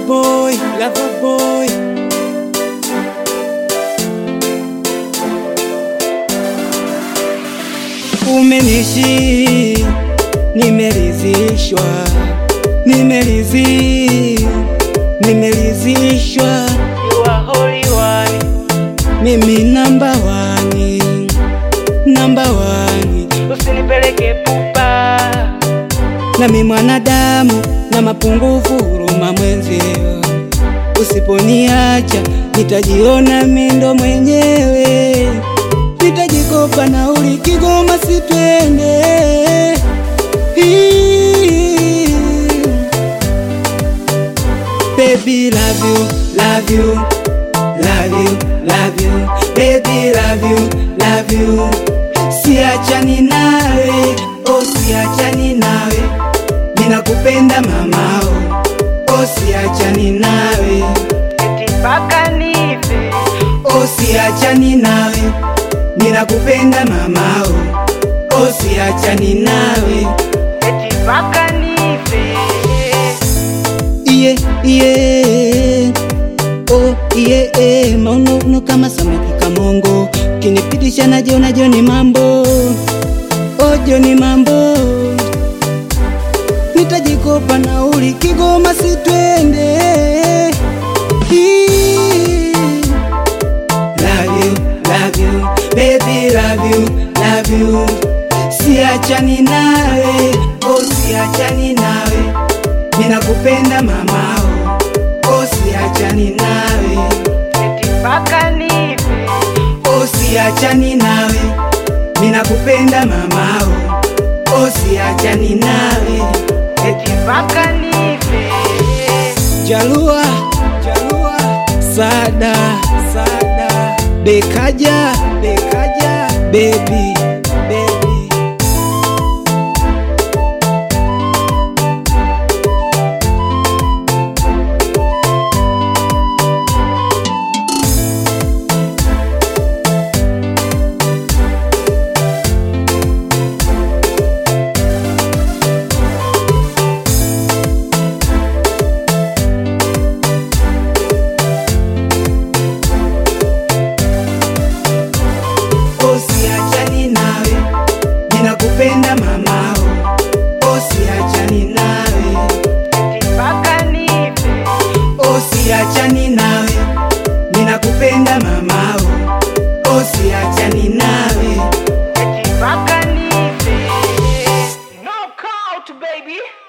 boy, lover boy. Umenishi, nimeridhishwa, nimerizi, nimeridhishwa. You are holy one, Mimi namba wani, namba wani, usinipeleke pupa. nami mwanadamu na mapungufu, huruma mwenzio. Usiponiacha nitajiona mindo mwenyewe, nitajikopa nauli Kigoma, sitwende Hii. Baby love you, love you, love you, love you, baby love you, love you. Siachani nawe, oh siachani nawe, ninakupenda mamao, oh siachani nawe, Eti mpaka nife, oh siachani nawe, ninakupenda mamao, oh siachani nawe. eti mpaka nife. iye iye oh iye eh, mauno kama samaki kamongo kinipitisha najo najo ni mambo ojo ni mambo nitajikopa nauli Kigoma sitwende Hii. Love you, love you, baby love you, love you. Siachani nawe, oh siachani nawe, ninakupenda mamao, oh siachani nawe, Eti mpaka nife, oh siachani nawe, ninakupenda mamao, oh siachani nawe. eti mpaka nife. Jalua, Jalua, Sada, Sada, Bekaja, Bekaja, baby, baby. Oh siachani nawe, ninakupenda mamao, oh siachani nawe, Eti mpaka nife, oh siachani nawe, ninakupenda mamao, oh siachani nawe. eti mpaka nife. Knockout baby.